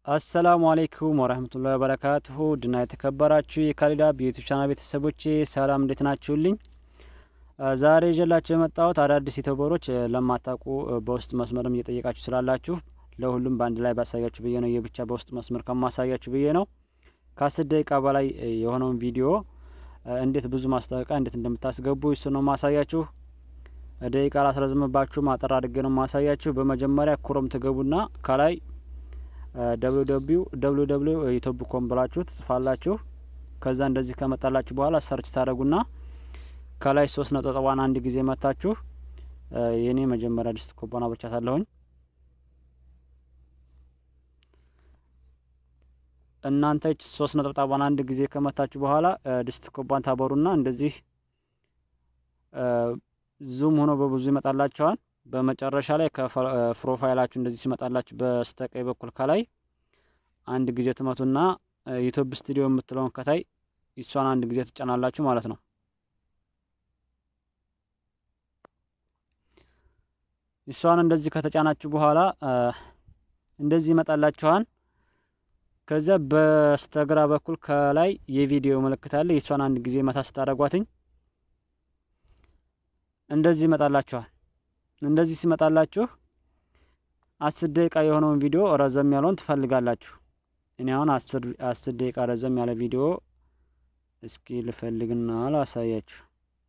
አሰላሙ አሌይኩም ወረህመቱላሂ ወበረካቱሁ ድና የተከበራችሁ የካሊዳ በዩቱብ ቻናል ቤተሰቦቼ ሰላም እንዴት ናችሁልኝ? ዛሬ ይዤላችሁ የመጣሁት አዳዲስ ዩቱበሮች ለማታውቁ በውስጥ መስመርም እየጠየቃችሁ ስላላችሁ ለሁሉም በአንድ ላይ ባሳያችሁ ብዬ ነው። የብቻ በውስጥ መስመር ከማሳያችሁ ብዬ ነው። ከአስር ደቂቃ በላይ የሆነውን ቪዲዮ እንዴት ብዙ ማስታወቂያ እንዴት እንደምታስገቡ እሱ ነው ማሳያችሁ። ደቂቃ ላስረዝምባችሁ ማጠር አድርጌ ነው ማሳያችሁ። በመጀመሪያ ክሮም ትገቡና ከላይ ደብሊው ደብሊው ደብሊው ደብሊው ዩቱብ ኮም ብላችሁ ትጽፋላችሁ። ከዛ እንደዚህ ከመጣላችሁ በኋላ ሰርች ታደረጉና ከላይ ሶስት ነጠጠቧን አንድ ጊዜ መታችሁ የኔ መጀመሪያ ዲስት ኮባና ብቻታለሁኝ እናንተ ሶስት ነጠብጣቧን አንድ ጊዜ ከመታችሁ በኋላ ዲስት ኮባን ታበሩና እንደዚህ ዙም ሆኖ በብዙ ይመጣላችኋል። በመጨረሻ ላይ ከፕሮፋይላችሁ እንደዚህ ሲመጣላችሁ በስተቀኝ በኩል ከላይ አንድ ጊዜ ትመቱና ዩቱብ ስቱዲዮ የምትለውን ከታይ ይሷን አንድ ጊዜ ትጫናላችሁ ማለት ነው። ይሷን እንደዚህ ከተጫናችሁ በኋላ እንደዚህ ይመጣላችኋል። ከዚያ በስተግራ በኩል ከላይ የቪዲዮ ምልክት አለ። ይሷን አንድ ጊዜ መታ ስታደርጓትኝ እንደዚህ ይመጣላችኋል። እንደዚህ ሲመጣላችሁ አስር ደቂቃ የሆነውን ቪዲዮ ረዘም ያለውን ትፈልጋላችሁ። እኔ አሁን አስር ደቂቃ ረዘም ያለ ቪዲዮ እስኪ ልፈልግና ላሳያችሁ።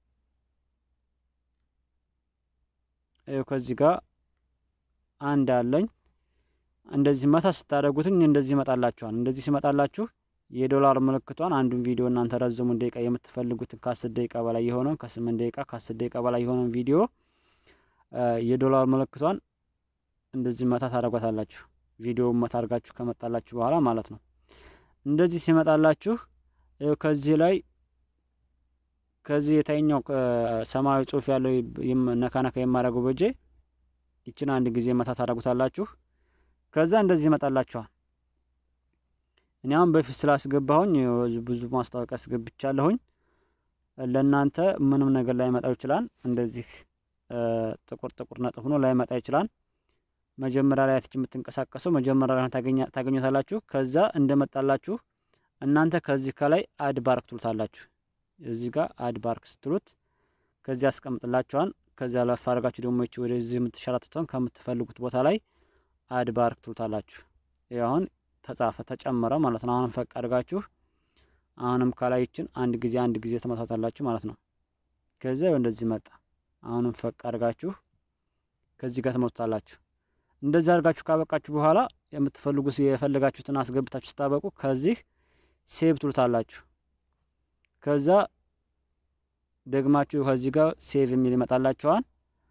ይኸው ከዚህ ጋር አንድ አለኝ። እንደዚህ መታ ስታደርጉትኝ እንደዚህ ይመጣላችኋል። እንደዚህ ሲመጣላችሁ የዶላር ምልክቷን አንዱን ቪዲዮ እናንተ ረዘሙን ደቂቃ የምትፈልጉትን ከአስር ደቂቃ በላይ የሆነውን ከስምንት ደቂቃ ከአስር ደቂቃ በላይ የሆነውን ቪዲዮ የዶላር ምልክቷን እንደዚህ መታ ታደርጓታላችሁ። ቪዲዮውን መታ አድርጋችሁ ከመጣላችሁ በኋላ ማለት ነው። እንደዚህ ሲመጣላችሁ ከዚህ ላይ ከዚህ የታይኛው ሰማያዊ ጽሑፍ ያለው ነካ ነካ የማደርገው በጄ ይችን አንድ ጊዜ መታ ታደርጉታላችሁ። ከዛ እንደዚህ ይመጣላችኋል። እኔ አሁን በፊት ስላስገባሁኝ ብዙ ማስታወቂያ አስገብቻለሁኝ። ለእናንተ ምንም ነገር ላይ መጣው ይችላል። እንደዚህ ጥቁር ጥቁር ነጥብ ሆኖ ላይ መጣ ይችላል። መጀመሪያ ላይ አትች የምትንቀሳቀሰው መጀመሪያ ላይ ታገኙታላችሁ። ከዛ እንደመጣላችሁ እናንተ ከዚህ ከላይ አድ ባርክ ትሉታላችሁ። እዚህ ጋር አድ ባርክ ስትሉት ከዚህ ያስቀምጥላችኋል። ከዚያ ለፍ አድርጋችሁ ደግሞ ይቺ ወደዚህ የምትሸራትተውን ከምትፈልጉት ቦታ ላይ አድ ባርክ ትሉታላችሁ። ይህ አሁን ተጻፈ ተጨመረ ማለት ነው። አሁንም ፈቅ አድርጋችሁ አሁንም ከላይ ይችን አንድ ጊዜ አንድ ጊዜ ትመታታላችሁ ማለት ነው። ከዚያ እንደዚህ መጣ። አሁንም ፈቅ አድርጋችሁ ከዚህ ጋር ትመቱታላችሁ። እንደዚህ አድርጋችሁ ካበቃችሁ በኋላ የምትፈልጉ የፈለጋችሁትን አስገብታችሁ ስታበቁ ከዚህ ሴቭ ትሉታላችሁ። ከዛ ደግማችሁ ከዚህ ጋር ሴቭ የሚል ይመጣላችኋል።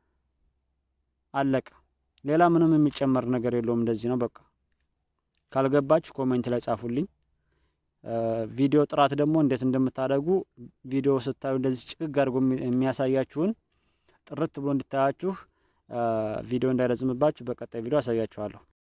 አለቀ። ሌላ ምንም የሚጨመር ነገር የለውም። እንደዚህ ነው በቃ። ካልገባችሁ ኮሜንት ላይ ጻፉልኝ። ቪዲዮ ጥራት ደግሞ እንዴት እንደምታደርጉ ቪዲዮ ስታዩ እንደዚህ ጭቅግ አድርጎ የሚያሳያችሁን ጥርት ብሎ እንዲታያችሁ ቪዲዮ እንዳይረዝምባችሁ በቀጣይ ቪዲዮ አሳያችኋለሁ።